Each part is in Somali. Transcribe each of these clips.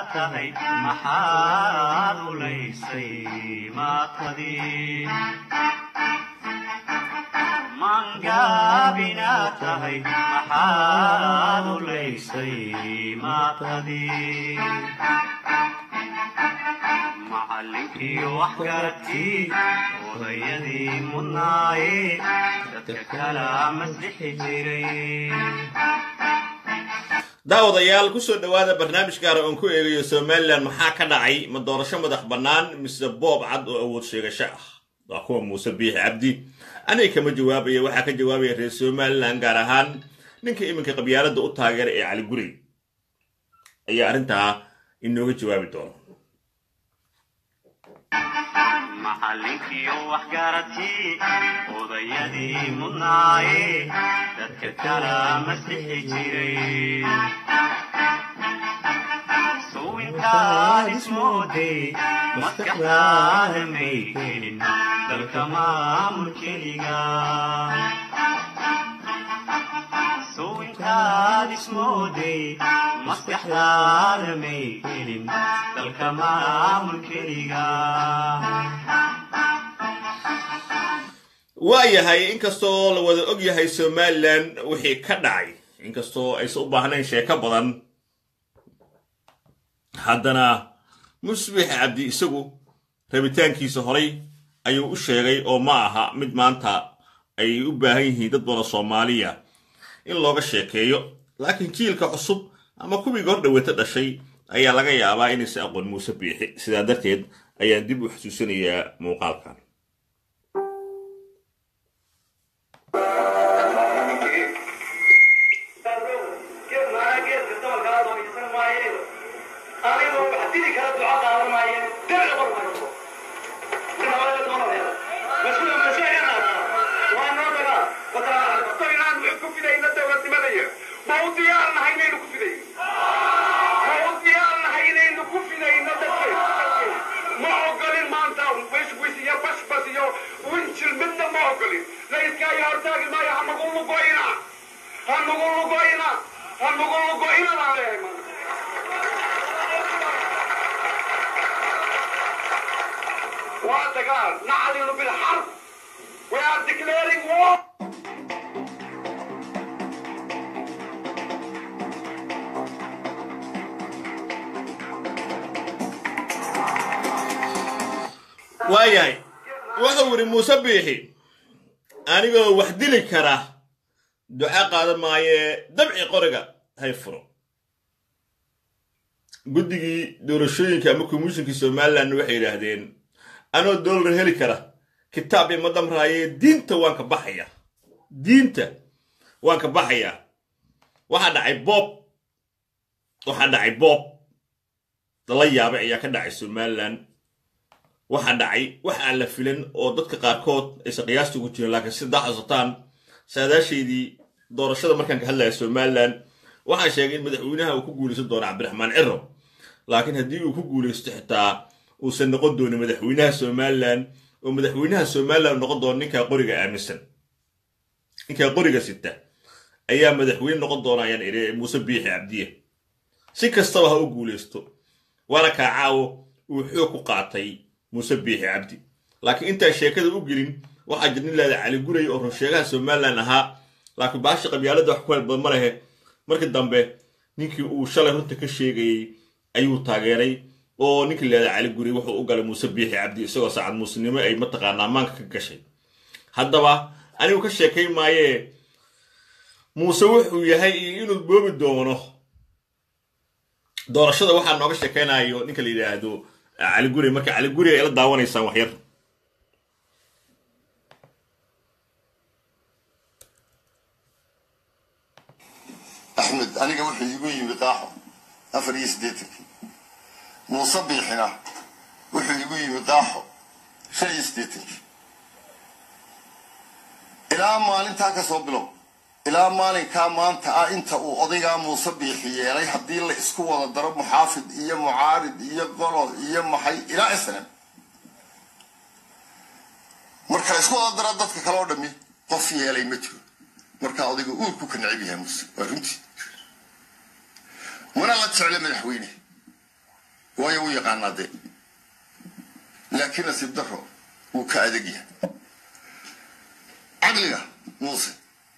tahay maxaad ulaysay maatadii mangaabina tahay maxaad ulaysay maatadii macallinkiiyo waxgaradkii odayadii mudnaaye dadka kala masdixi jiray daawadayaal kusoo dhowaada barnaamij gaara oon ku eegayo somalilan maxaa ka dhacay ma doorasho madax bannaan mise boob cad oo awood sheegasho ah waa kuwa muuse biixi cabdi aniga kama jawaabaya waxaa ka jawaabaya reer somalilan gaar ahaan ninka iminka qabyaaladda u taageera ee cali gurey ayaa arrintaa inooga jawaabi doona macallinkiiyo waxgaradkii odayadii mudnaaye dadka kala masdixi jiray suwintaad ismooday maskaxdaada may helin dalka maamul keliga suwintaad ismooday maskaxdaada may helin dalka maamul keliga waayahay inkastoo la wada og yahay somalilan wixii ka dhacay inkastoo aysan u baahnayn sheeko badan haddana musbix cabdi isagu rabitaankiisa horay ayuu u sheegay oo ma aha mid maanta ay u baahan yihiin dad badan soomaaliya in looga sheekeeyo laakiin jiilka cusub ama kuwii hor dhaweyta dhashay ayaa laga yaabaa inaysan aqoon muuse biixi sidaa darteed ayaan dib u xusuusinayaa muuqaalkan نعلن بالحرب We are declaring war waayahay wuxuu yidhi muuse biixi anigoo wax dili kara duca qaadan maayee dabci qoriga hay furo guddigii doorashooyinka ama komishinkii somalilan waxay yidhaahdeen anoo doolar heli kara kitaab ima damraaye diinta waan ka baxaya diinta waan ka baxayaa waxaa dhacay boob waxaa dhacay boob lala yaabay ayaa ka dhacay somalilan waxaa dhacay wax aan la filan oo dadka qaarkood aysan qiyaasta ugu jirin laakiin sida xasuutaan saadaashaydii doorashada markaan ka hadlaya somalilan waxaan sheegay in madaxweynaha uu ku guulaysan doono cabdiraxmaan ciro laakiin haddii uu ku guulaysto xitaa uusan noqon doonin madaxweynaha somalilan oo madaxweynaha somalilan noqon doono ninkaa qoriga aaminsan ninkaa qoriga sita ayaa madaxweyne noqon doona ayaan idhi muuse biixi cabdiye si kastaba ha u guulaysto waana kaa caawo uu xoog ku qaatay muuse biixi cabdi laakiin intaan sheekada u gelin waxaa jir nin leeda cali guray oo runsheegaha somalilan ahaa laakiin baasha qabyaalada wax ku hel badan ma lehe markii dambe ninkii uu shalay runta ka sheegayey ayuu taageeray oo ninkii leeda cali guray wuxuu u galay muuse biixi cabdi isagoo saacad muusinimo ay mataqaanaa maanka ka gashay haddaba anigu ka sheekay maayee muuse wuxuu yahay iyo inuu boobi doono doorashada waxaa nooga sheekaynayo ninka la yidhaahdo cali guri marka cali guri ay la daawanaysaan waxyar axmed aniga wuxuu iigu yimi qaaxo afar iyo siddeetankii muuse biixina wuxuu iigu yimi qaaxo shan iyo siddeetankii ilaa maalintaa ka soo bilow ilaa maalinkaa maanta ah inta uu odaygaa muuse biixi yeelay haddii la isku wada daro muxaafid iyo mucaarid iyo qolo iyo maxay ilaa islam marka la isku wada daro dadka kale oo dhammi qof yeelay ma jiro markaa odayga uurku ka necib yahay muuse waa runtii mana la jecle madaxweyne waayo wuu yaqaanaa dee laakiin nasiib daro wuu ka adag yahay caqliga muuse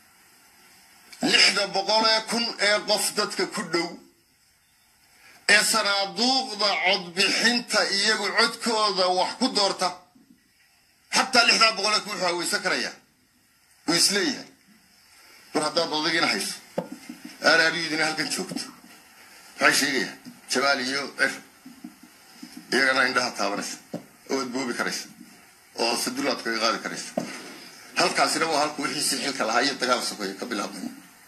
lixda boqolee kun ee qof dadka ku dhow ee sanaaduuqda codbixinta iyagu codkooda wax ku doorta xataa lixdaa boqolee kun wuxuu haweysan karayaa wuu isleeyahay mar haddaad odagiina hayso aaraariyudina halkan joogto maxay sheegayaan jamaal iyo cir iyagana indhaha taabanaysa oo ad boobi karaysa oo sadulaad kaga qaadi karaysa halkaasina waa halku wixiisi xilka lahaa iyo dagaal sokeeya ka bilaabmay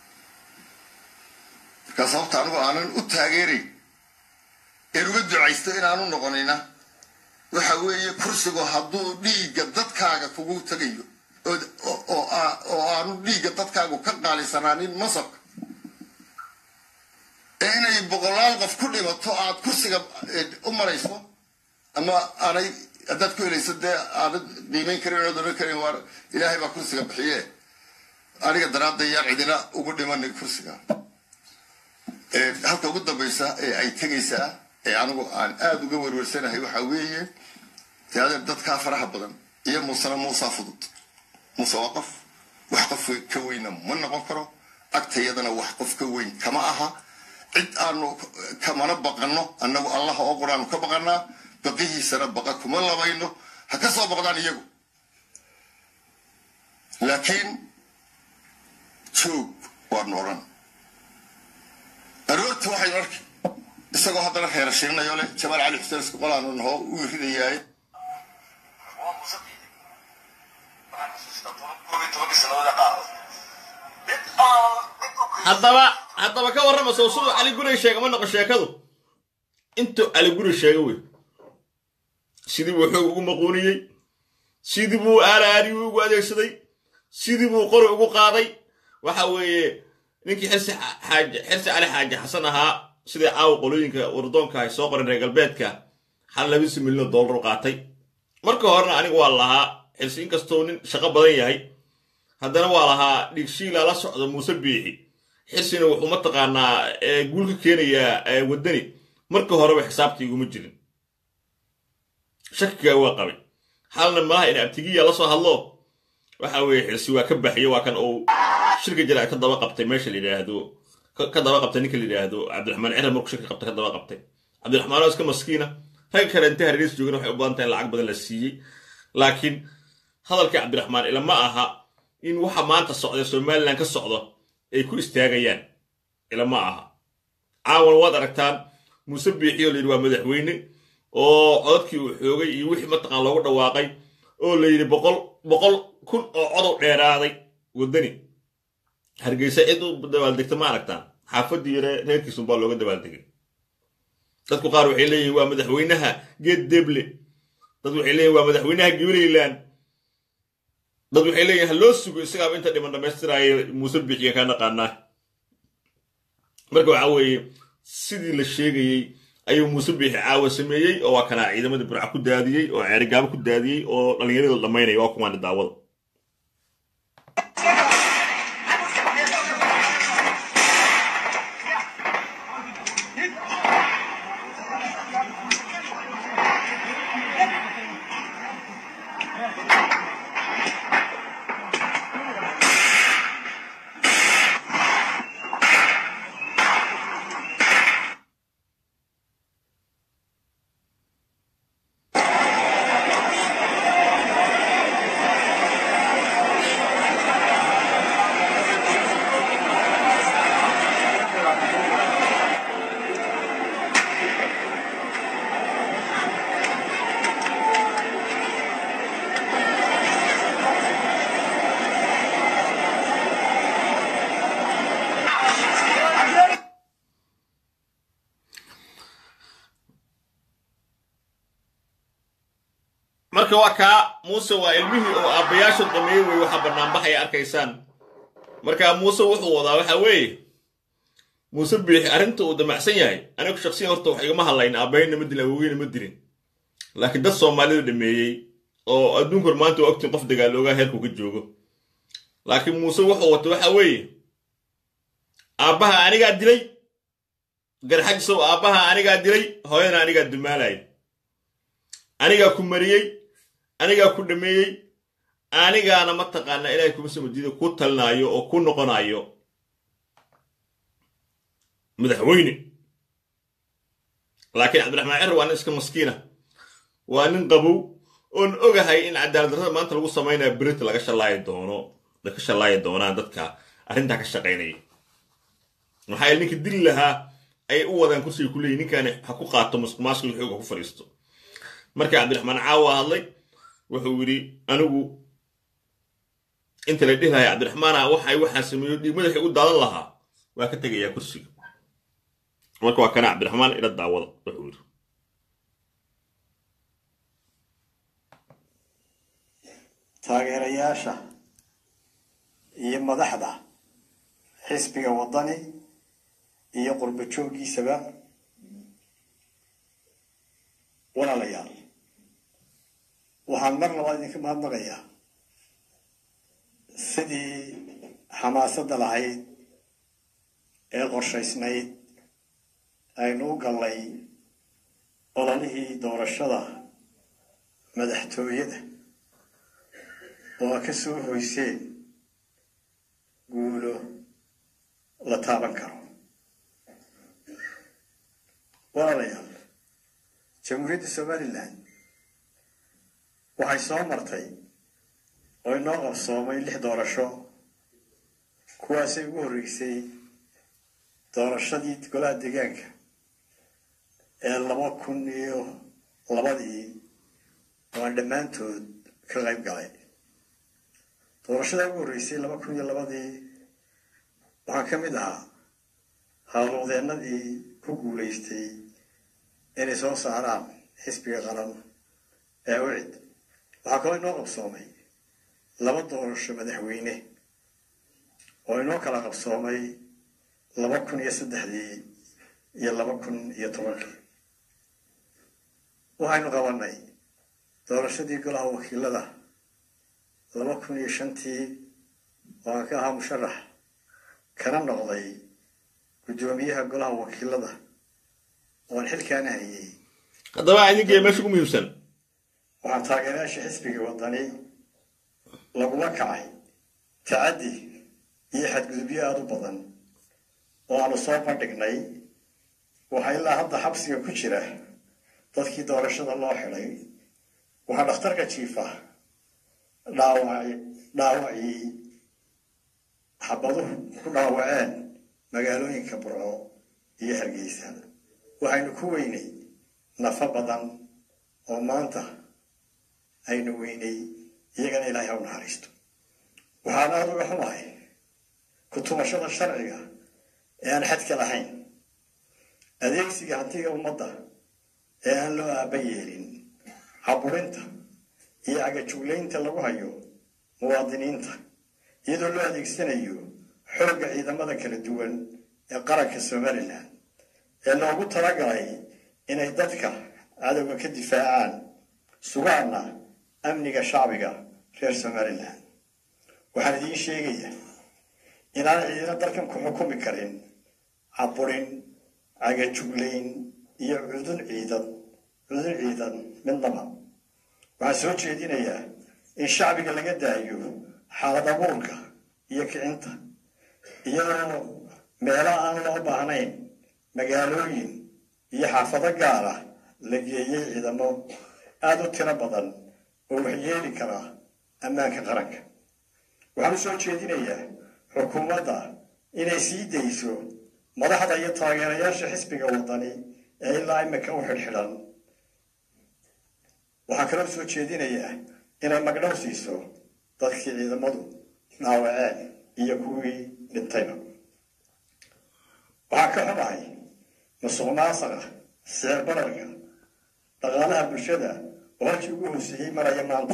markaa sababta anigu aanan u taageerayn een uga ducaysto inaanu noqonina waxa weeye kursigu hadduu dhiigga dadkaaga kugu tagayo oo aanu dhiigga dadkaagu ka qaalisanaanin masabka ee inay boqolaal qof ku dhimato aad kursiga u marayso ama aanay haddaad ku helayso dee aanad qiimayn karin ood odhan karin waar ilaahay baa kursiga bixiye aniga daraadda yaan cidina ugu dhimanin kursiga halka ugu dambaysa ee ay tegaysaa ee anigu aan aada uga werwersanahay waxaa weeye dee adeer dadkaa faraha badan iyo muusena muusaa fudud muuse waa qof wax qof ka weyna ma noqon karo agtayadana wax qof ka weyn kama aha cid aanu kamana baqanno annagu allaha oo quraanu ka baqanaa baqihiisana baqa kuma labayno ha ka soo boqdaan iyagu laakiin joog waanu odhan aroorta waxaynu arki isagoo haddana reera shiirnayo leh jamaal cali xuseen isku qolaanu nahoo u ridayaaye haddaba haddaba ka warrama soo siduu cali guri sheega ma noqo sheekadu intuu cali guri sheega wey sidii buu xoog ugu maquuniyey sidii buu aaraari ugu adeegsaday sidii buu qori ugu qaaday waxa weeye ninkii xirsi xaaje xirsi cali xaaje xasan ahaa sidai caawa qolooyinka wardoonka ay soo qoren reer galbeedka hal labisi milyan dollar u qaatay marka horena aniga waa lahaa xirsi inkastoo nin shaqo badan yahay haddana waa lahaa dhiigshiila la socda muuse biixi xirsina wuxuu mataqaanaa guul ka keenayaa waddani marka horeba xisaabta iguma jirin shakigaa waa qabay halna malaha in abtigiya la soo hadlo waxa weeye xirsi waa ka baxiyey waa kan uu shirka jira ka daba qabtay meesha la yidhaahdo ka daba qabtay ninka la yidhaahdo cabdiraxmaan cirar markuu shirka qabtay ka daba qabtay cabdiraxmaan oo iska maskiina ragga kale inta hareeriis joogana waxay u badan tahay in lacag badan la siiyey laakiin hadalkii cabdiraxmaan ilama aha in waxa maanta socda somalilan ka socdo ay ku istaagayaan ilama aha caawan waad aragtaan muuse biixi oo layidhi waa madaxweyne oo codadkii uu xoogay iyo wixii mataqaan loogu dhawaaqay oo la yidhi boqol boqol kun oo codow dheeraaday waddani hargeysa cid u dabaaldegta ma aragtaan xaafaddii yare reerkiisunbaa looga dabaaldegay dadku qaar waxay leeyihin waa madaxweynaha geed deble dad waxay leeyihin waa madaxweynaha gibreyland dad waxay leeyihin ha loo sugo isagaaba inta dhiman dhammaystiraayo muuse bixiyan kaa naqaanaa marka waxaa weeye sidii la sheegayey ayuu muuse biixi caawa sameeyey oo waa kanaa ciidamadii burca ku daadiyey oo ceerigaabo ku daadiyey oo dhallinyaradii la dhammaynaya waa kuwaani daawada marka waa kaa muuse waa ilmihii oo aabbayaashu dhameeyey wey waxa banaanbaxaya arkaysaan marka muuse wuxuu wadaa waxa weeye muuse biixi arrinta uu damacsan yahay anigu shaksiyan horta wax igama hadlayn aabbayna ma dilin awoweyna ma dilin laakiin dad soomaalida dhameeyey oo adduunkor maanta waa ogtiin qof dagaaloogaa heerkuu ka joogo laakiin muuse wuxuu wata waxa weeye aabbaha anigaa dilay garxajisow aabbaha anigaa dilay hooyana anigaa dumaalaya anigaa ku mariyey anigaa ku dhameeyey anigaana mataqaanaa ilaahay kuma samadiida ku talinaayo oo ku noqonayo madaxweyne laakiin cabdiraxmaan cir waa nin iska maskiina waa nin qabow oon ogahay in cadaalad darrada maanta lagu samaynayo berita laga shallaayi doono ka shallaayi doonaan dadka arrintaa ka shaqaynaya maxaa yeele ninka dili lahaa ayay u wadaan kursiga ku leeyihin ninkaani ha ku qaato maskil xoog ha ku fadhiisto marka cabdiraxmaan caawa hadlay wuxuu yidhi anigu inta la dhihi lahay cabdiraxmaana waxay waxaa sameeyo dhiig madaxii u daadan lahaa waa ka tegayaa kursiga marka waa kana cabdiraxmaan ila daawada wuxuu yidhi taageerayaasha iyo madaxda xisbiga waddani iyo qurbo jooggiisaba walaalayaal waxaan mar labaad idinka mahadnaqayaa sidii xamaasadda lahayd ee qorshaysnayd aynu u gallay ololihii doorashada madaxtooyada oo a ka soo hoyseen guulo la taaban karo walaalayaal jamhuuriyadda somalilan waxay soo martay oo inoo qabsoomay lix doorasho kuwaasay ugu horreysay doorashadii golaha deegaanka ee laba kun iyo labadii waan dhammaantood ka qayb galay doorashada ugu horreysay laba kun iyo labadii waxaan ka mid ahaa howlwadeennadii ku guulaystay inay soo saaraan xisbiga qaran ee ucid waxaa kaloo inoo qabsoomay laba doorasho madaxweyne oo inoo kala qabsoomay laba kun iyo saddexdii iyo laba kun iyo tobankii waxaynu qabanay doorashadii golaha wakiilada laba kun iyo shantii oo aan ka ahaa musharax kana noqday guddoomiyaha golaha wakiilada ooaan xilkaana hayay haddaba idinkiiya meesha ugu muhiimsan waxaan taageerayaasha xisbiga waddani lagula kacay tacaddi iyo xadgudubyo aada u badan oo aanu soo bandhignay waxaa ilaa hadda xabsiga ku jira dadkii doorashada loo xidhay waxaa dhakhtarka jiifa dhaawaci dhaawacii xabaduhu ku dhaawaceen magaalooyinka burco iyo hargeysa waxaynu ku weynay nafo badan oo maanta aynu weynay iyagana ilaahay ha u naxariisto waxaan aada uga xumahay ku-tumashada sharciga ee aan xadka lahayn adeegsiga hantiga ummadda ee aan loo aaba yeelin caburinta iyo cagajuglaynta lagu hayo muwaadiniinta iyadoo loo adeegsanayo xoogga ciidamada kala duwan ee qaranka somalilan ee loogu talagalay inay dadka cadowga ka difaacaan sugaana amniga shacbiga reer somalilan waxaan idiin sheegayaa inaan ciidina dalkan ku xukumi karin caburin cagajuglayn iyo cudun ciidan cudun ciidan midnaba waxaan soo jeedinayaa in shacbiga laga daayo xaalad abuurka iyo kicinta iyadoo meelo aan loo baahnayn magaalooyin iyo xaafado gaara la geeyey ciidamo aada u tiro badan oo waxyeeli kara ammaanka qaranka waxaan u soo jeedinayaa xukuumadda inay sii dayso madaxda iyo taageerayaasha xisbiga waddani ee ilaa imika u xidhxidhan waxaan kaloo soo jeedinayaa inay magdhow siiso dadkii ciidamadu dhaawaceen iyo kuwii dhintayba waxaan ka xumahay masuq maasaqa sicir bararka dhaqaalaha bulshada oo halkii ugu hooseeyey maraya maanta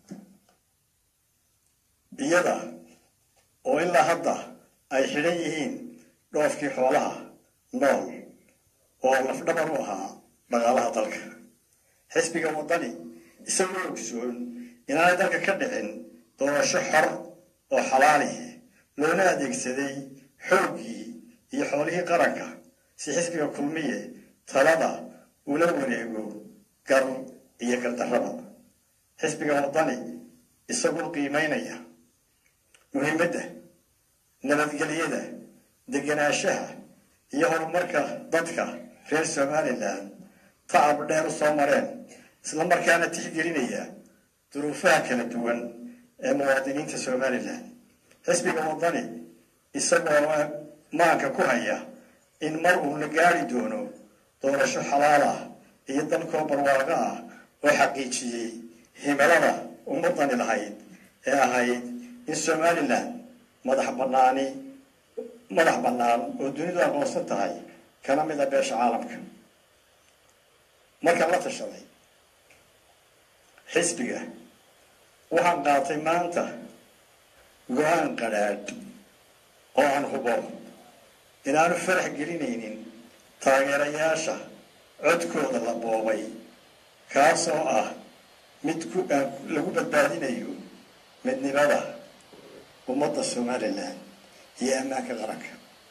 iyada oo ilaa hadda ay xidhan yihiin dhoofkii xoolaha nool oo lafdhabar u ahaa dhaqaalaha dalka xisbiga waddani isagoo ogsoon inaanay dalka ka dhicin doorasho xor oo xalaalihi loona adeegsaday xooggii iyo xoolihii qaranka si xisbiga kulmiye talada ula wareego gar iyo gardarrada xisbiga waddani isagoo qiimaynaya muhiimadda nabadgelyada degenaanshaha iyo horumarka dadka reer somalilan tacab dheer u soo mareen isla markaana tixgelinaya duruufaha kala duwan ee muwaadiniinta somalilan xisbiga waddani isagoo maanka ku haya in mar uu la gaari doono doorasho xalaal ah iyo dalkoo barwaaqo ah oo xaqiijiyey himilada ummadani lahayd ee ahayd in somalilan madax banaani madax bannaan oo dunidu aqoonsan tahay kana mid a beesha caalamka markaan la tashaday xisbiga waxaan qaatay maanta go-aan qadhaadh oo aan hubo inaanu farax gelinaynin taageerayaasha codkooda la boobay kaasoo ah mid ku lagu badbaadinayo midnimada ummadda somalilan iyo ammaanka qaranka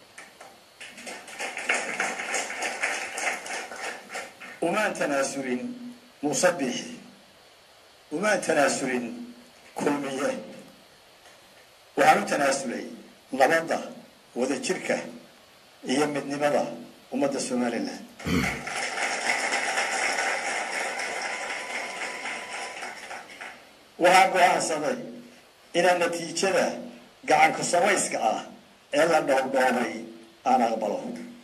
umaan tanaasulin muuse biixi umaan tanaasulin kulmiye waxaan u tanaasulay nabadda wadajirka iyo midnimada ummadda somalilan waxaan go-aansaday inaan natiijada gacanka samayska ah ee la dhowrdhoobay aan aqbalo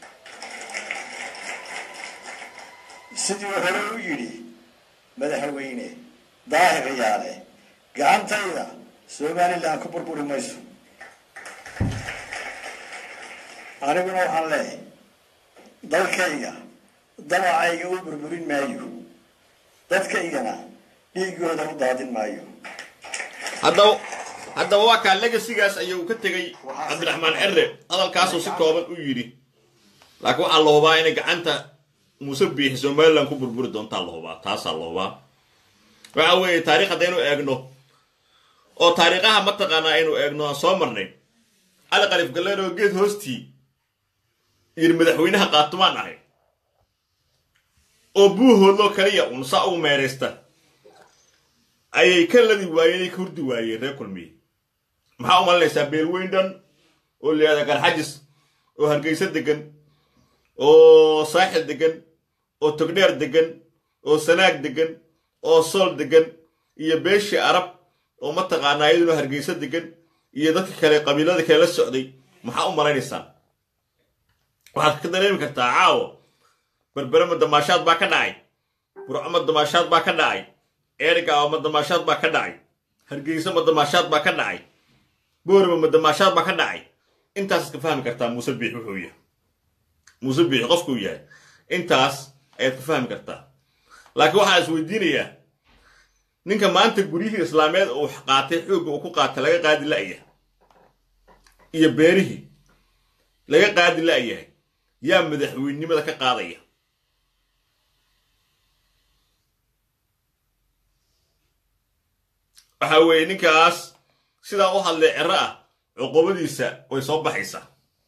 sidii hore u yidhi madaxweyne daahir yaale gacantayda somalilan ku burburi mayso aniguna waxaan leehay dalkayga damacayga u burburin maayo dadkaygana dhiigooda u daadin maayo haddaba haddaba waa kaa legasigaas ayuu ka tegey cabdiraxmaan cere hadalkaasuu si kooban u yidhi laakiin waxaa la hubaa inay gacanta muuse biixi somalilan ku burburi doontaa la hubaa taasaa la hubaa waxa weeye taarikh haddaynu eegno oo taariikhaha mataqaanaa aynu eegno aan soo marnay cali qalif galleer oo geed hoostii yidhi madaxweynaha qaatumaan ahay oo buuhoodloo kaliya uun saa ugu meeraysta ayay ka ladi waayeen ay ka hurdi waayeen reer kulmiye maxaa u malinaysaa beelweyn dhan oo layihahda garxajis oo hargeysa degan oo saaxil degan oo togdheer degan oo sanaag degan oo sool degan iyo beeshii arab oo mataqaanaa iyaduna hargeysa degan iyo dadka kale qabiilada kale la socday maxaa u malaynaysaan waxaad ka dareemi kartaa caawo berbere madamaashaad baa ka dhacay burco madamaashaad baa ka dhacay eerigaaba madamaashaad baa ka dhacay hargeysa madamaashaad baa ka dhacay boorima madamaashaad baa ka dhacay intaasaad ka fahmi kartaa muuse biix wuxuu yahay muuse biix qofkuu yahay intaas ayaad ka fahmi kartaa laakiin waxaan is weydiinayaa ninka maanta guryihii islaameed uu qaatay xoogga uu ku qaatay laga qaadi la'yahay iyo beerihii laga qaadi la'yahay yaa madaxweynenimada ka qaadaya waxa weeye ninkaas sidaa u hadlay cero ah cuqubadiisa way soo baxaysaa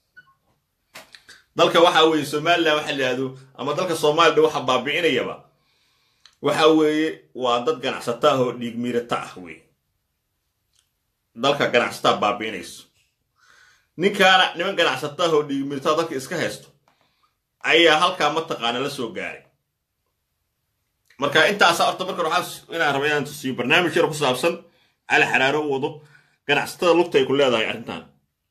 dalka waxa weeye somalilan waxa la yihahdo ama dalka soomaalida waxa baabi'inayaba waxa weeye waa dad ganacsata ah oo dhiig miirata ah weye dalka ganacsataa baabi'inayso ninkaana niman ganacsata ah oo dhiig miirata dalka iska haysto ayaa halkaa mataqaana la soo gaaray marka intaasa horta marka waxaa inaan raba inaan tusiyo barnaamij yar ku saabsan cali xaraaro u wado ganacsatada lugta ay ku leedahay arrintan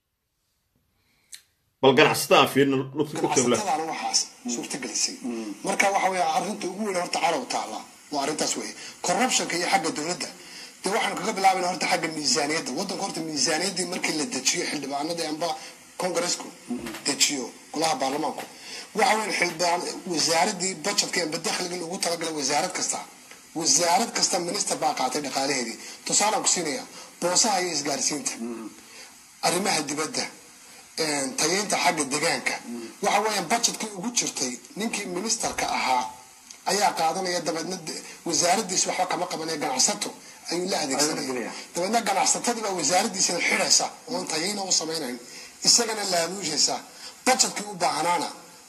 bal ganacsatada aan fiirino lugta lugta ku leedahay ganacsatadaana waxaas suurtagelisay marka waxa weeye arrinta ugu weyn horta calow taala waa arrintaas weye corruptionka iyo xagga dowladda dee waxaanu kaga bilaabayna horta xagga miisaaniyadda waddanka horta miisaaniyaddii markii la dejiyo xildhibaanadii amba kongareesku dejiyo golaha baarlamaanku waxa weyn xildhibaan wasaaradii budgetka amba dakhligii ugu talagalay wasaarad kasta wasaarad kasta minister baa qaatay dhaqaalaheedii tusaalaan ku siinaya boosaha iyo isgaarsiinta arrimaha dibadda tayeynta xagga degaanka waxa weeyaan budgetkii ugu jirtay ninkii ministerka ahaa ayaa qaadanaya dabeedna wasaaradiis waxba kama qabanaya ganacsato ayuu la adeegsanaya dabeedna ganacsatadii baa wasaaradiisana xidhaysa oon tayeyna u samaynayn isagana laabuushaysa budgetkii u baahnaana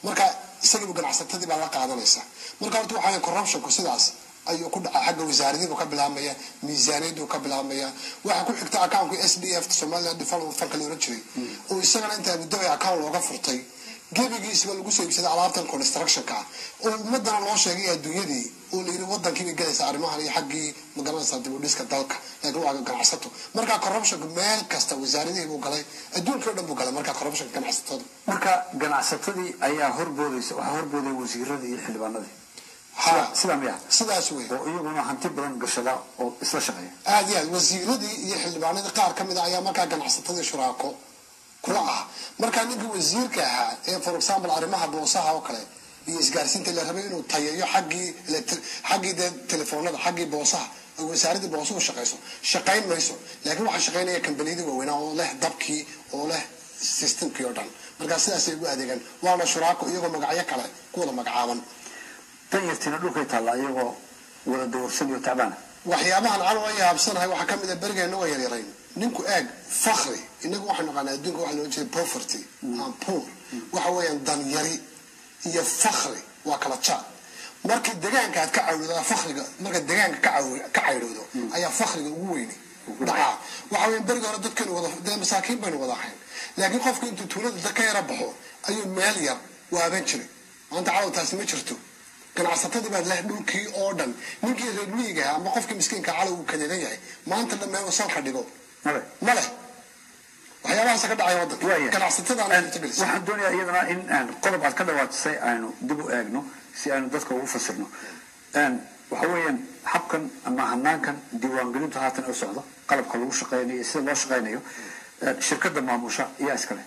marka isagiiba ganacsatadii baa la qaadanaysa marka horta waxaa corruptionku sidaas ayuu ku dhacay xagga wasaaradiibu ka bilaabmaya miisaaniyadu ka bilaabmaya waxaa ku xigta accountka s d f somaliland development fund la oran jiray oo isagana intaa muddo ay account looga furtay gebigiisba lagu soo iibsaday alaabtan constructionka ah oo ummadana loo sheegay adduunyadii oo layiri wadankii bay galaysaa arrimahan iyo xaggii magaranaysaa dib u dhiska dalka laakiin waa ganacsato marka corruptionka meel kasta wasaaradihii buu galay adduunka o dhan buu galay marka corruptionka ganacsatada marka ganacsatadii ayaa horboodaysa waxaa horboodaya wasiiradii iyo xildhibaanadii ha sidaa miya sidaas wey oo iyaguna hanti badan gashada oo isla shaqeeya aad iyo aad wasiiradii iyo xildhibaanadii qaar ka mid a ayaa markaa ganacsatadii shuraako kula ah markaa ninkii wasiirka ahaa ee for example arrimaha boosaha oo kale iyo isgaarsiinta la rabay inuu tayeeyo xaggii electri- xaggii dee telefoonada xaggii boosaha oo wasaaradii boosuhu shaqayso shaqayn mayso laakiin waxaa shaqaynaya kambaniyadii waaweynaa oo leh dabkii oo leh systemkii oo dhan markaa sidaasay ugu adeegaan waana shuraako iyagoo magacyo kale ku wada magacaaban danyartiina dhulkay taallaa iyagoo wada dawarsan iyo tacbaana waxyaabahan calo ay yaabsanahay waxaa ka mid a berigeena waa yaryarayn ninku eeg fakri inagu waxaan naqaanaa adduunka waxa loo jeeda poverty and poor waxa weeyaan danyari iyo fakri waa kala jaad markii degaanka aad ka cawdooda fakriga marka degaanka ka caw- ka caydhowdo ayaa fakriga ugu weyni dhacaa waxa weeyaan berigi hore dadkanu wada dee masaakiin baynu wada ahayn laakiin qofku intuu tuulada da ka yara baxo ayuu meel yar waaban jiray maanta calow taasi ma jirto ganacsatadii baad leh dhulkii oo dhan ninkii reer miyiga ahaa ama qofkii miskiinka calow uu kadeedan yahay maanta dhan meel salka dhigo male ma leh waxyaabahaasa ka dhacaya waddanka Waaya. ganacsatadaana irtagelisay waxaan doonayaa iyadana in aan qodob aad ka dhawaatisay aynu dib u eegno si aynu dadka ugu fasirno Een, waxa weeyaan habkan ama hanaankan diiwaangelintu haatan u socdo qalabka lagu shaqeynayo iyo sida loo shaqeynayo een, shirkadda maamusha ayaa iskale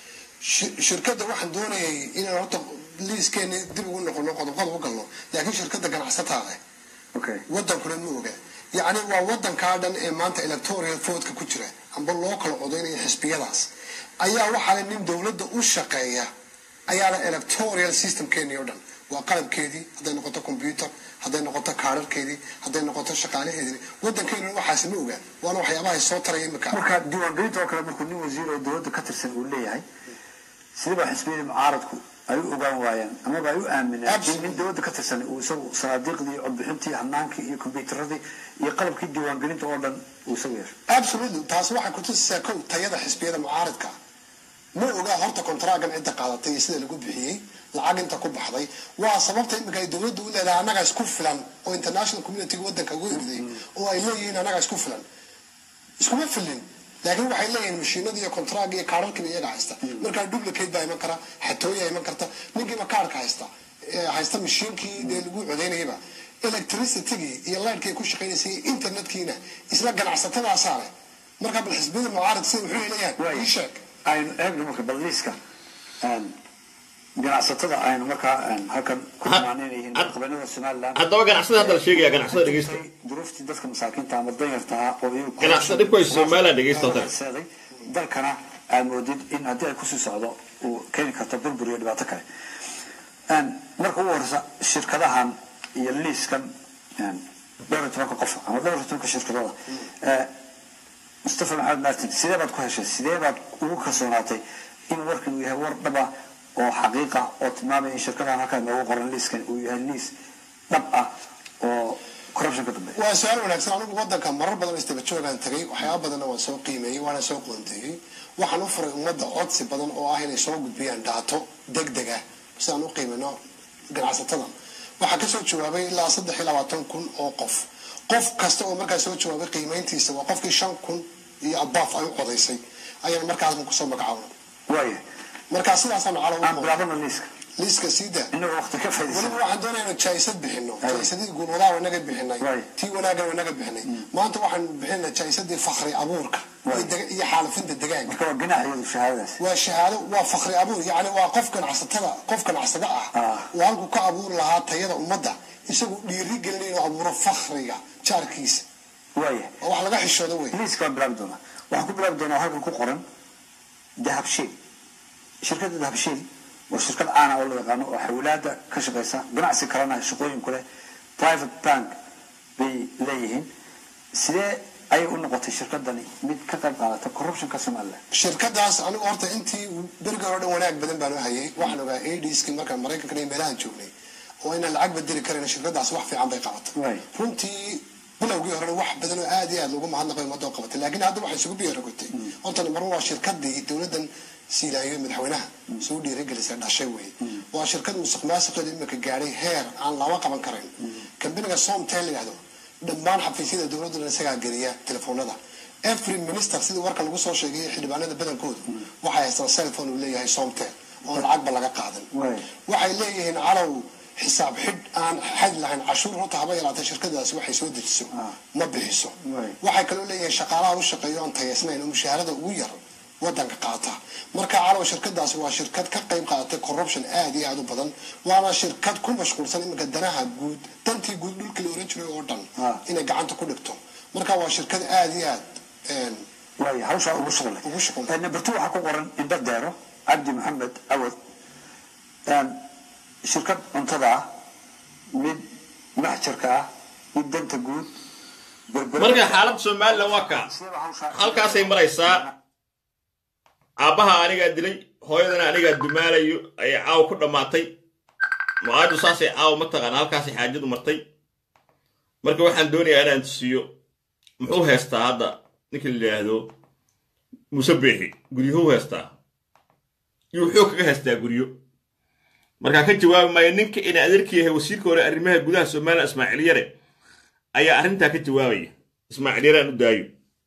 Shi- shirkadda waxaan doonayay inaan horta liiskeeni dib ugu noqono qodobada u galno laakiin shirkadda ganacsataa leh okay wadankuna ma oga yacni waa wadankaa dhan ee maanta electoral votka ku jira amba loo kala codaynaya xisbiyadaas ayaa waxaa le nin dowladda u shaqeeya ayaa le electoral systemkeeni oo dhan waa qalabkeedii hadday noqoto computer hadday noqoto kaararkeedii hadday noqoto shaqaalaheedii wadankeenu waxaasi ma oga waana waxyaabaha soo taraya imika marka diiwaangelinta oo kale markuu nin wasiir oo dowladda ka tirsan uu leeyahay sidaba xisbiyadii mucaaradku ay u ogaan waayeen amaba ay u aamineen in Absolutely. nin dowladda ka tirsan uu isagu sanaadiiqdii codbixintii hanaankii iyo kombyuutaradii iyo qalabkii diiwaangelinta oo dhan uu isagu yeesho absolutely taasi waxay kutusaysaa kow tayada xisbiyada mucaaridka ma oga horta kontraagan cidda qaadatay iyo sida lagu bixiyey lacag inta ku baxday waa sababta imika ay dowladdu u leedahay annaga isku filan oo international communityga wadanka ugu eriday oo ay leeyihiin annaga isku filan iskuma filin laakiin waxay leeyihiin mashiinada iyo kontraag iyo kaararkiiba iyaga haysta markaa duplicate baa iman kara xatooyaa iman karta ninkiiba kaarka haysta ee haysta mashiinkii dee lagu codeynayaba electricitygii iyo lightkii ku shaqaynaysay iyo internetkiina isla ganacsatadaasaa leh markaa bal xisbiyada mucaarid sida wuxuu leeyahay ii sheeg aynu eegno marka balliiska een, ganacsatada aynu markaa een, halkan ku Ha- imaanaynayihiin had- qabanada somaliland haddaba ganacsada hadda la sheegaya ganacsada dhegeysta duruuftii dadka masaakiinta ama danyarta ahaa oo iyagu Ganacsada dhibku haysta Somaliland dhegeysta oo kale. seeday dalkana aad moodid in haddii ay kusii socdo uu keeni karto burbur iyo dhibaato kale Een, marka ugu horeysa shirkadahan iyo liiskan een, dhowr iyo tobanka qof ama dhowr iyo tobanka shirkadooda ee, mustafa maxamed martin sidee baad ku heshay sidee baad ugu kalsoonaatay in warkan uu yahay war dhaba oo xaqiiqa oo tilmaamaya in shirkadahan halkaa noogu qoran liiskan uu yahay liis dhab ah oo corruption ka dambeeya waa su-aal wanaagsan anigu wadanka marar badan istaba joogaan tagay waxyaaba badanna waan soo qiimeeyey waana soo qoonteeyey waxaan u furay ummadda codsi badan oo ah inay soo gudbiyaan dhaato deg deg ah si aan u qiimino ganacsatada waxaa kasoo jawaabay ilaa saddex iyo labaatan kun oo qof qof kasta oo markaa soo jawaabay qiimeyntiisa waa qofkii shan kun iyo abaaf ay u codaysay ayaan markaasna kusoo magacaabna waaya markaa sidaasaan calo aan u bilaabano liiska liiska siida inagoo waqti ka weliba faa'iidaysan waxaan doonaya inaan jaisad bixino Ay. jaisadii guulwadaha wanaga bixinay Right. tii wanaagana wanaga bixinay maanta waxaan bixinaa jaisadii fakri abuurka iyo Right. deg- iyo xaalafinta degaanka marka waa ginax iyadu shahaadadaas waa shahaado waa fakri abuur yacni waa qof ganacsatada qof ganacsada ah Ah. oo halku ka abuuri lahaa tayada ummadda isagu dhiiri gelinaya inuu abuuro fakriga jaarkiisa waaya oo wax laga xishoodo wey liiska waan bilaabi doonaa waxaan ku bilaabi doonaa halkan ku qoran dahabshiil shirkadda dahabshiil waa shirkad caana oo la yaqaano oo xawilaada ka shaqeysa ganacsi kalena shaqooyin ku leh private bank bay leeyihiin sidee ayay u noqotay shirkadani mid ka qayb qaadata corruptionka somaliland shirkadaas anigu horta intii berigi hore o dhan wanaag badan baan u hayay waxaan ogaa adski markaan maraykanka iyo meelahan joognay oo inaan lacag bedeli karin shirkadaas wax fiican bay qabatay Right. runtii bilowgii hore wax badan oo aad iyo aad loogu mahadnaqay ummadda oo qabatay laakiin hadda waxay isugu biyaaragotay horta mar waa shirkadii dowladan siilaayo madaxweynaha soo dhiirigelisay dhashay wey waa shirkad musuq maasuqeeda imika gaadhay heer aan lama qaban karayn kambaniga somtel la yidhahdo dhammaan xafiisyada dowladda isagaa geliya telefoonada every minister sidii warka lagu soo sheegay xildhibaanada badankoodu waxay haystaan cellphone uu leeyahay somtel oo lacagba laga qaadan Right. waxay leeyihiin calow xisaab xidh aan xad lahayn cashuur horta haba yaraatee shirkadaasi waxay soo dejiso ma bixiso Right. waxay kaloo leeyihiin shaqaalaha u shaqeeyo aan tayaysnayn oo mushaharada ugu yar wadanka qaata marka calow shirkadaasi waa shirkad ka qayb qaadatay corruption aad iyo aad u badan waana shirkad ku mashquulsan iminka danaha guud dantii guud dhulkii la oran jiray oo dhan Ah. inay gacanta ku dhigto marka waa shirkad aad iyo aad een, waaya hawshaa ugu shuqlay Ugu shuqlay. Eh, number two waxaa ku qoran indho deero cabdi maxamed awad Een, shirkad cuntada ah mid maxjarka ah mid danta guud berbera- marka xaaladda somalilan waa kaa Sidee baa hawshaa- halkaasay maraysaa aabbaha anigaa dilay hooyadana anigaa dumaalayo ayay caawa ku dhammaatay mucaadu saasay caawa mataqaana halkaasay xaajadu martay marka waxaan doonayaa inaan tusiyo muxuu heystaa hadda ninka la yidhaahdo muuse beexi guryuhuu heystaa iyo wuxuu kaga heystaa guryo markaa ka jawaabi maayo ninka ina adeerka yahay wasiirka hore arrimaha gudaha somalilan ismaaciil yare ayaa arrintaa ka jawaabaya ismaaciil yare aan u daayo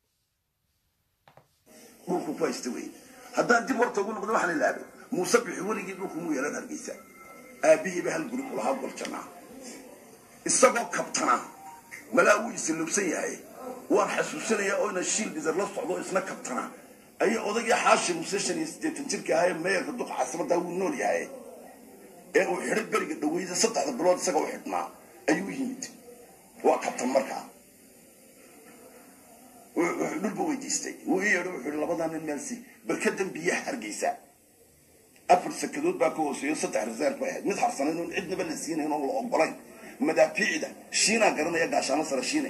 dhulku ku haysta wey haddaan dib horta ugu noqdo waxaan ilaabay muuse bixi weligii dhulku mu yeelan hargeysa aabihiiba hal guri kulahaa goljanaa isagoo kabtana malaa wuu isilubsan yahay waan xasuusinayaa oo ina shiil dhizar la socdo isna kabtana ayaa odaygii xaashi muuse shan iyo siddeetan jirka ahaa ee meerka duqa casradaa wuu nool yahay ee uu xidhay beriga dhaweyda saddexda bilood isaga u xidhnaa ayuu yimid waa kabtan markaa wuxuu dhulba weydiistay wuu ii yeedho wuxuu ihi labadaa nin meel si barkadan biyaha hargeysa afar sakadood baa ka hooseeyo saddex reserve bay ahayd mid harsanayn oon cidnaba la siinayn oon la ogolayn madaafiicda shiinaa garanaya gaashaano sare shiine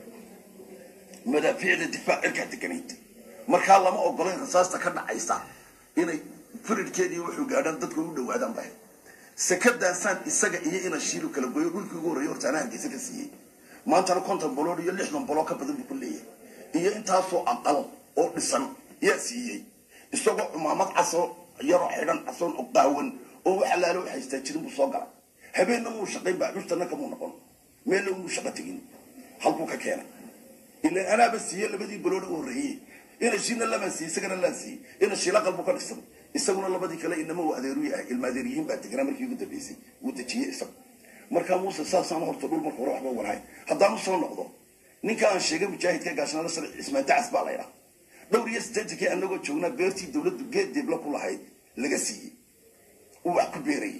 madaafiicda difaac cirkaa deganayd markaa lama ogolayn rasaasta ka dhacaysa inay firidkeedii wuxuu gaadhaan dadku u dhawaadaan bay sakadaasaan isaga iyo ina shiilu kala goyo dhulkii ugu horreeyay horta anaa hargeysa ka siiyey maantana konton bolood iyo lixdan boloo ka badan buu ku leeyahay iyo intaasoo aqal oo dhisan yaa siiyey isagoo cumaamad casoo yaroo xidhan casoon oo qaawan oo wax allaale wax haystaa jirin buu soo galay habeenna muu shaqayn baa custana kamuu noqon meella muu shaqo tegin halkuu ka keenay ilaan anaaba siiyey labadii balood u horreeyey ina shiina lamaan siiyey isagana laan siiyey ina shiila qalbu ka dhisan isaguna labadii kale inama uu adeeru yahay ilma adeeryihiin baa deganaa markii ugu dambeysay wuu dejiyey isagu markaa muuse saasaan horta dhul marka hore waxba walahay haddaan u soo noqdo ninka aan sheegay mujaahidka gaashanada sare cismaan dacas baa laydhaa dhowr iyo siddeetankii anagoo joognaa beertii dowladdu geed deebla ku lahayd laga siiyey uu wax ku beerayay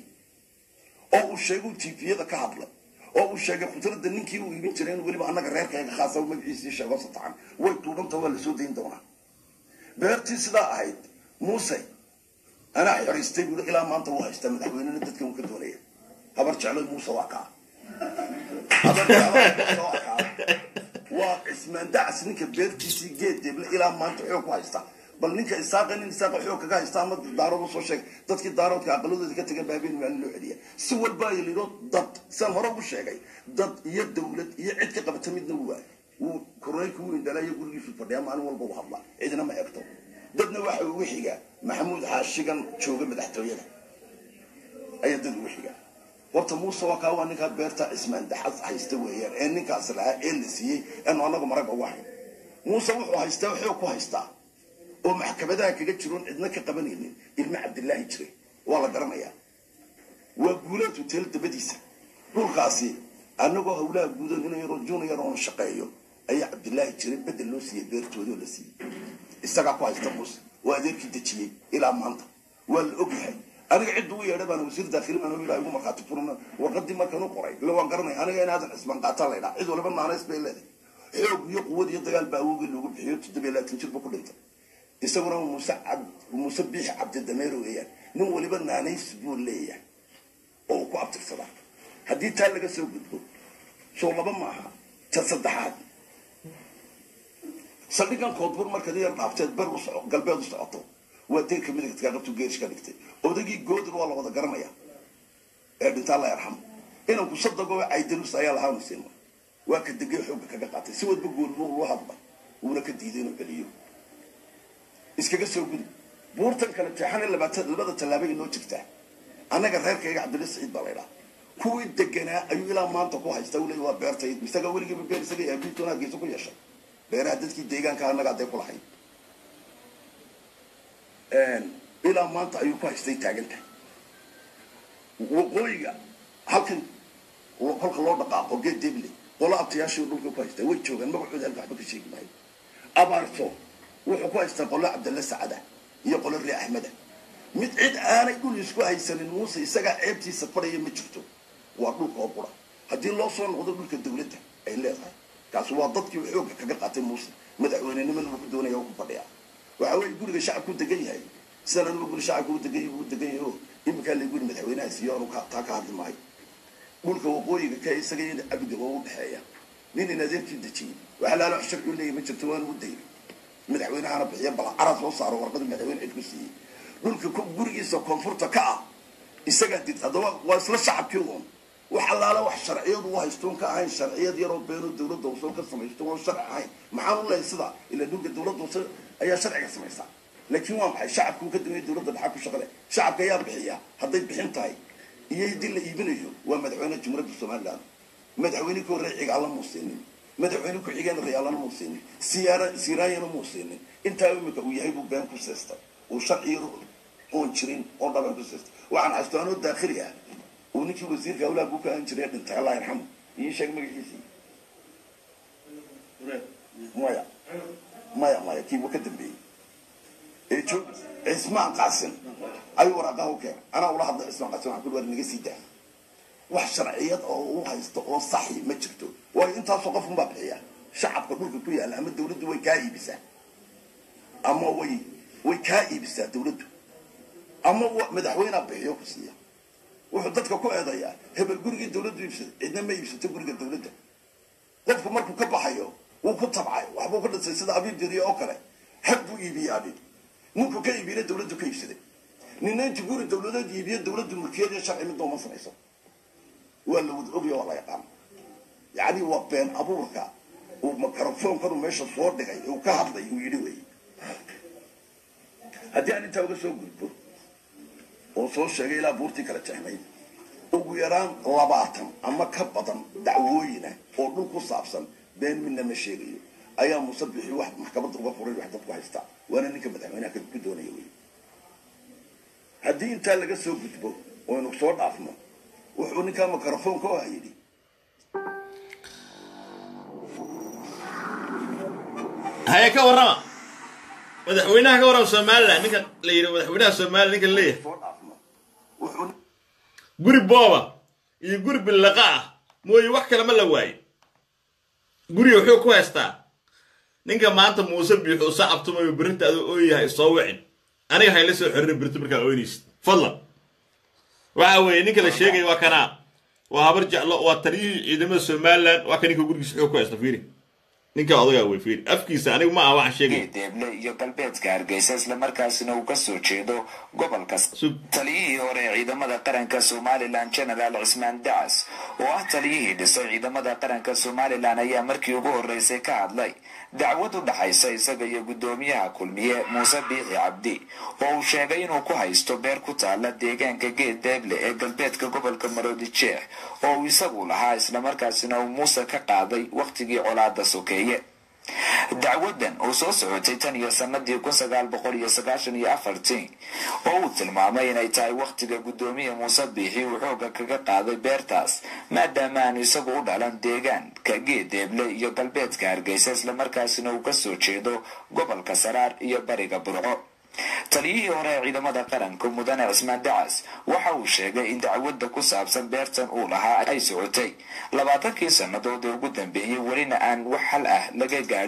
oo uu sheegay tifiyada ka hadlay oo uu sheegay khudradda ninkii uu iibin jiray in weliba annaga reerkayga khaasa magaciisii sheego satacan way tuubanta waa lasoo dayn doonaa beertii sidaa ahayd muuse anaa xiraystay buuri ilaa maanta wuu haystaa madaxweynena dadka uu ka doonaya habar jecloy muuse waa kaa habar jecloy muuse waa kaa waa cismaan dacas ninka beertiisii geed deeble ilaa maanta xoog ku haysta bal ninka isaaqa nin isaaqa xoog kaga haysta ama daarood usoo sheeg dadkii daaroodka aqaladooda ka tagan baa habeen maalin loo celiya si walba ay lido dad saan hore ugu sheegay dad iyo dowlad iyo cid ka qabata midna wuu waay wuu koroneylka wuu indhalaayo gurigiisu fadhiyaa maalin walba u hadla cidina ma egto dadna waxa ugu xiga maxamuud xaashigan jooga madaxtooyada ayaa dad ugu xiga horta muuse waa kaa waa ninkaa beerta cismaan daxas haysta weeyaan ee ninkaas lahaa ee la siiyey eenu annagu maragga ugu hayn muuse wuxuu haystaa xoog ku haystaa oo maxkamadaha kaga jiroon cidna ka qabanaynin ilma cabdilaahi jiray waa la garanayaa waa guulaad hoteel dabadiisa dhulkaasi annagoo hawlaha guudan inuu yaroo junior oon shaqeeyo ayaa cabdilaahi jiray bedel loo siiyey beertoodii oo la siiyey isagaa ku haysta muuse waa adeerkii dejiyey ilaa maanta waa la ogyahay aniga cidda u yeedha baan wasiir daakhili baan ilaa igu markhaati furna warqadii markaan u qoray ila waan garanaya aniga in aadan cismaan qaataa laydhaa cid waliba naanays bay leedahay xoog iyo quwad iyo dagaal baa awowgii loogu bixiyo toddobiyo labaatan jir ba ku dhintay isaguna muuse cab muuse biix cabdidameero weeyaan nin waliba naanays buu leeyahay oo uu ku abtirsadaa haddii taa laga soo gudbo soo laba maaha ta saddexaad saldhigan koodbur markaad yar dhaafteed ber u soco galbeed u socoto waa deyrka midigtkaa qabtu geerish ka dhigtay odagii goodir waa la wada garanaya ee dhintaa la yarxamo inanku sadagoo caydanus ayaa lahaa musiima waa ka degay xoogga kaga qaatay si wadba goolmo uu hadla wuuna ka diiday inuu celiyo iskaga soo gudi buurtan kale jeexane labaatan labada tallaabo inoo jirtaa annaga reerkayga cabdilla saciid baa laydhaa kuwii deganaa ayuu ilaa maanta ku haysta uu leey waa beertayd isaga weligiiba beer isaga aabiintoona hargeysa ku yeeshay beeraha dadkii deegaanka annaga hadday ku lahayd ilaa maanta ayuu ku haystay taagantahay waqooyiga halkan kolka loo dhaqaaqo geed deble qolo abtayaashii dhulka ku haystaa way joogaan magacooda halka waxba ka sheegi maayo abaarto wuxuu ku haystaa qolo cabdalle sacada iyo qolo ri axmeda mid cid aanay dhul isku haysanin muuse isagaa ceebtiisa fadhaya ma jirto waa dhulka oo qura haddii loo soo noqdo dhulka dawladda ay leedahay kaasi waa dadkii xoogga kaga qaatay muuse madaxweynenimana uu ku doonaya ku fadhiya waxa weye guriga shacabku degan yahay sidan anugu guri shacabka u degan yahay u degan yahay oo iminkaa la guri madaxweynaha siiyo anu taa ka hadli maayo dhulka waqooyiga ka isaga iyo cabdiga oo u dhexeeya nin in adeerkii dejiyey waxa laalo sharci u leeyahy ma jirto waanu u dayay madaxweynahana bixiya bal carad soo saaro warqada madaxweyne cid ku siiyey dhulka gurigiisa koonfurta ka ah isagaa did haddaba waa isla shacabkii uun wax allaala wax sharciyadu u haystoon ka ahayn sharciyad yaroo beeno dawladda usoo ka samaysto oon sharci ahayn maxaan u lehay sida ila dhulka dawladda use ayaa sharciga samaysaa laakiin waa maxay shacabkuu ka dambeeya dawladda dhaxal ku shaqale shacabka ayaa bixiya hadday bixin tahay iyo haddii la iibinayo waa madaxweyne jumhuuriyadda somaliland madaxweyne ku horey cigaalla muu siinin madaxweyne ku-xigeen rayaalana muu siinin siyaara siiraanyana muu siinin intaa imika uu yahay buu been ku seestay uu sharciyo oon jirin oo dhaban ku seestay waxaan xasuusto anoo daakhili ah uu ninkii wasiirka hawlaha buu ka ahan jiray dhintay allah yarxamu ii sheeg magaciisii maya maya maya kiiba ka dambeeyey ee joog cismaan qaasin ayuu waraaqaha u keenay anaa ula hadlay cismaan qaasin waxaan ku war naga sii daa wax sharciyad oo u haysto oo saxi ma jirto waayo intaasoo qof unbaa bixiya shacabka dhulka ku yaalla ama dawladdu way kaa iibisaa ama way way kaa iibisaa dawladdu ama madaxweynea bixiyo ku siiya wuxuu dadka ku eedayaa hebel gurigii dawladdu iibsada cidna ma iibsato guriga dawladda qofku markuu ka baxayo wuu ku tabcay waxbuu ka dhisay sida abiib jiriye oo kale hab buu iibiyey abib ninkuu ka iibiyena dawladdu ka iibsaday nina intu guri dawladeed iibiyo dawladdu mulkiyadiyo sharci midda uma samayso waa la wada ogya waa la yaqaan yacni waa been abuurka uu microfonkanu meesha soo dhigay uu ka hadlay uu yidhi wey haddii aan intaa uga soo gudbo oo soo sheegay ilaa buurtii kala jexnay ugu yaraan labaatan ama ka badan dacwooyina oo dhul ku saabsan been midna ma sheegayo ayaa muuse bixi wax maxkamadda uga furay wax dadku haysta waana ninka madaxweynaha ku doonaya wey haddii intaa laga soo gudbo oynu soo dhaafno wuxuu ninkaa microfonka oo yidhi haye ka warrama madaxweynaha ka warrama somalilan ninka la yidhi madaxweynaha somalilan ninka leeyahay soo dhaafno wuxuu guri booba iyo guri billaqa ah mooye wax kale ma la waayo guriga wuxuu ku haystaa ninka maanta muuse biixu sacabtumayo berinta aduu ooyahay soo wicin aniga hayla soo xoririn berito markaa ooynaysid fadlan waxa weeye ninka la sheegaya waa kanaa waa habar jeclo waa taliyihii ciidamada somalilan waa ka ninka gurigiisa wuxuu ku haysta fiiri ninka odagaa wey fiiri afkiisa anigu ma aha waxaan sheegaya deeble iyo galbeedka hargeysa islamarkaasina uu kasoo jeedo gobolka Sug. taliyihii hore ee ciidamada qaranka somalilan genaraal cismaan dacas oo ah taliyihii dhisay ciidamada qaranka somalilan ayaa markii ugu horeysay ka hadlay dacwad u dhaxaysa isaga iyo guddoomiyaha kulmiye muuse biixi cabdi oo uu sheegay inuu ku haysto beer ku taala deegaanka geed deeble ee galbeedka gobolka maroodi jeex oo uu isagu lahaa islamarkaasina uu muuse ka qaaday wakhtigii colaada sokeeye dacwadan oo soo socotay tan iyo sanadii kun sagaal boqol iyo sagaashan iyo afartii oo uu tilmaamay inay tahay wakhtiga guddoomiye muuse biixi uu xooga kaga qaaday beertaas maadaama aanu isagu u dhalan deegaanka geedeeble iyo galbeedka hargeysa islamarkaasina uu kasoo jeedo gobolka saraar iyo bariga burco taliyihii hore ee ciidamada qaranka mudane cismaan dacas waxa uu sheegay in dacwadda ku saabsan beertan uu lahaa ay socotay labaatankii sannadood ee ugu dambeeyey welina aan wax hal ah laga gaadhin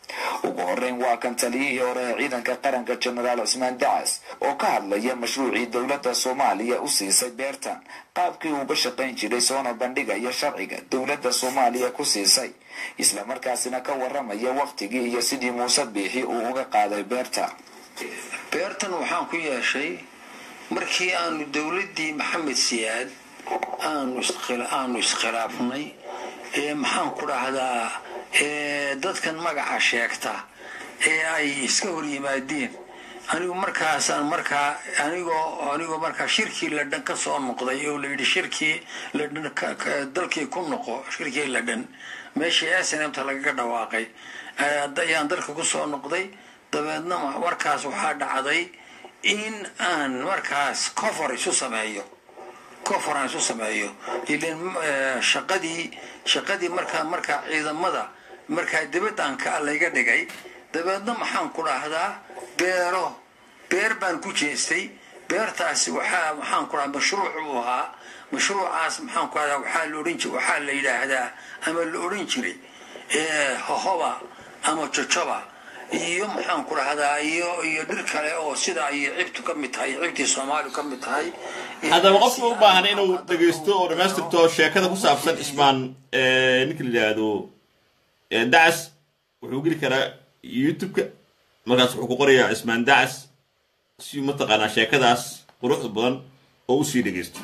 ugu horeyn waa kan taliyihii hore ee ciidanka qaranka jenaraal cismaan dacas oo ka hadlaya mashruucii dowladda soomaaliya u siisay beertan qaabkii uuga shaqayn jiray soona bandhigaya sharciga dowladda soomaaliya ku siisay islamarkaasina ka waramaya wakhtigii iyo sidii muuse biixi uu uga qaaday beerta beertan waxaan ku yeeshay markii aanu dowladdii maxamed siyaad aanu iskhilaafnay ee maxaan ku dhahdaa dadkan magaca sheegta ee ay iska hor yimaadeen anigu markaasaan markaa anigoo anigoo markaa shirkii ladhan ka soo noqday oo layidhi shirkii ladhan dalkii ku noqo shirkii ladhan meeshii snmta lagaga dhawaaqay ayaan dalka ku soo noqday dabeedna markaas waxaa dhacday in aan markaas cofor isu sameeyo cofor aan isu sameeyo ilan shaqadii shaqadii markaa markaa ciidamada markaa dibadaan ka layga dhigay dabeedna maxaan ku dhahdaa beero beer baan ku jeestay beertaasi waxaa maxaan ku dhahdaa mashruuc uu ahaa mashruucaas maxaan ku dhahdaa waxaa la odhan jiray waxaa la yidhaahdaa ama la odhan jiray hohoba ama jojoba iyo maxaan ku dhahdaa iyo iyo dhir kale oo sida ay cibtu ka mid tahay cibtii soomaaliu ka mid tahay haddaba qofka u baahan inuu dhegaysto oo dhammaystirto sheekada ku saabsan ismaan ninka la yidhaahdo dacas wuxuu geli karaa youtube-ka markaas wuxuu ku qorayaa cismaan dacas si mataqaanaa sheekadaas quruxda badan oo usii dhegaysto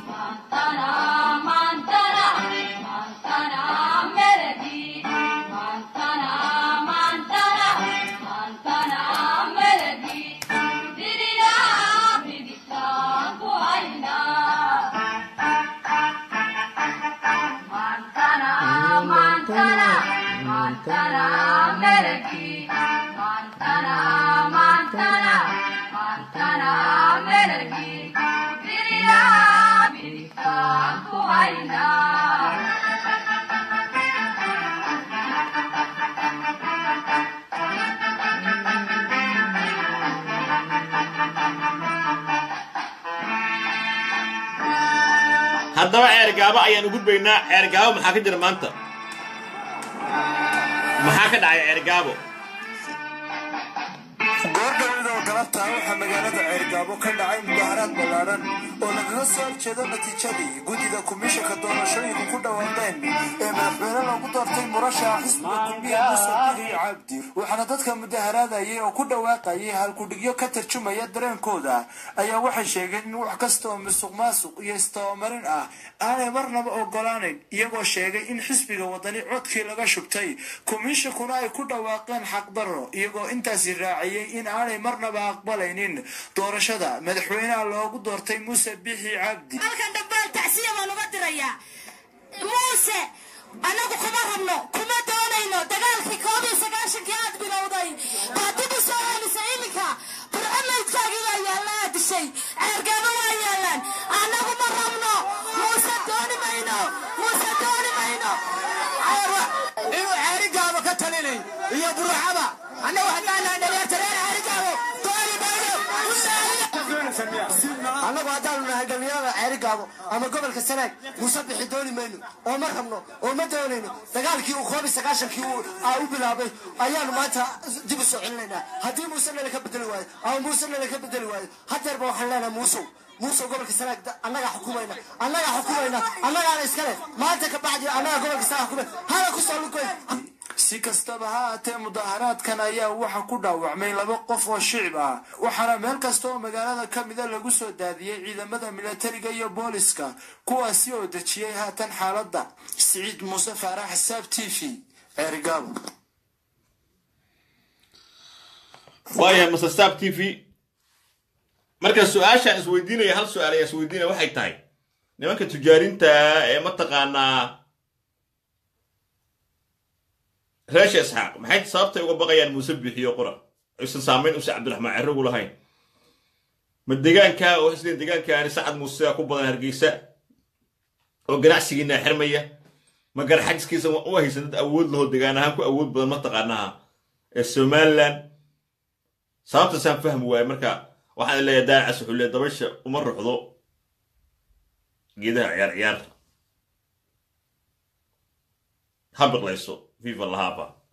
haddaba ceergaabo ayaan u gudbaynaa ceergaabo maxaa ka jira maanta maxaa ka dhacay ceergaabo goordhawidoo galabta waxaa magaalada ceergaabo ka dhacay mudaharaad ballaadhan oo lagaga soo horjeedo natiijadii guddida komishanka doorashooyinka ku dhawaaqeen ee madaxweyne loogu doortay murashaxa xisbiga kulmiya muuse biixi cabdi waxaana dadka mudaharaadayay oo ku dhawaaqayay halkudhigyo ka tarjumaya dareenkooda ayaa waxay sheegeen in wax kasta oo musuq maasuq iyo istabamarin ah aanay marnaba ogolaanayn iyagoo sheegay in xisbiga wadani codkii laga shubtay komishankuna ay ku dhawaaqeen xaqdarro iyagoo intaasi raaciyey in aanay marnaba aqbalaynin doorashada madaxweynaha loogu doortay muuse biixi cabdi halkan dhambaal tacsiya baan uga dirayaa muuse annagu kuma rabno kuma doonayno dagaalkii koob iyo sagaashankii aad bilowday baa dib u soo celisay iminka barcamaydkaagii baa yaalla aad dishay ceergaabo waa yaallaan annagu ma rabno muuse dooni mayno muuse dooni mayno inuu ceerigaabo ka talinay iyo buruxaba annagu haddaanaan dhalinyarta reer ceerigaabo dooni annagu haddaanu nahay dhalinyarada ceerigaabo ama gobolka sanaag muuse bixi dooni mayno oo ma rabno oo ma doonayno dagaalkii uu koob iyo sagaashankii u bilaabay ayaanu maanta dib u soo celinaynaa haddii muuse nala ka bedeli waayo ama muuse nala ka bedeli waayo hadeerba waxaan leenahay muusow muusow gobolka sanaag annagaa xukumayna annagaa xukumayna annagaana iskale maanta ka bacdi annaga gobolka sanaag xukumay hala ku soo lugoy si kastaba ha aatee mudaharaadkan ayaa waxa ku dhaawacmay laba qof oo shicib ah waxaana meel kasta oo magaalada ka mida lagu soo daadiyey ciidamada milatariga iyo booliska kuwaasi oo dejiyey haatan xaaladda siciid muuse faarax xisaab t v ceerigaabo waayahay masasaab t v marka su-aashaan isweydiinaya hal su-aal ayaa isweydiinaya waxay tahay nimanka tujaarinta ee mataqaanaa reesha isxaaq maxay sababtay uga baqayaan muuse biixiyo qura aysan saamayn use cabdiraxmaan cerrigu lahayn ma degaanka oo isleen degaankaani sacad muuse ku badan hargeysa oo ganacsigiina xirmaya ma garxajiskiisa u haysan dad awood laho degaan ahaan ku awood badan mataqaanaha ee somalilan sababtaasaan fahmi waaye marka waxaan leeyahay daacas wuxuu leeyahay dabasha uma ruxdo geedaha ciyaar ciyaar ha biqlayso fifa lahaafa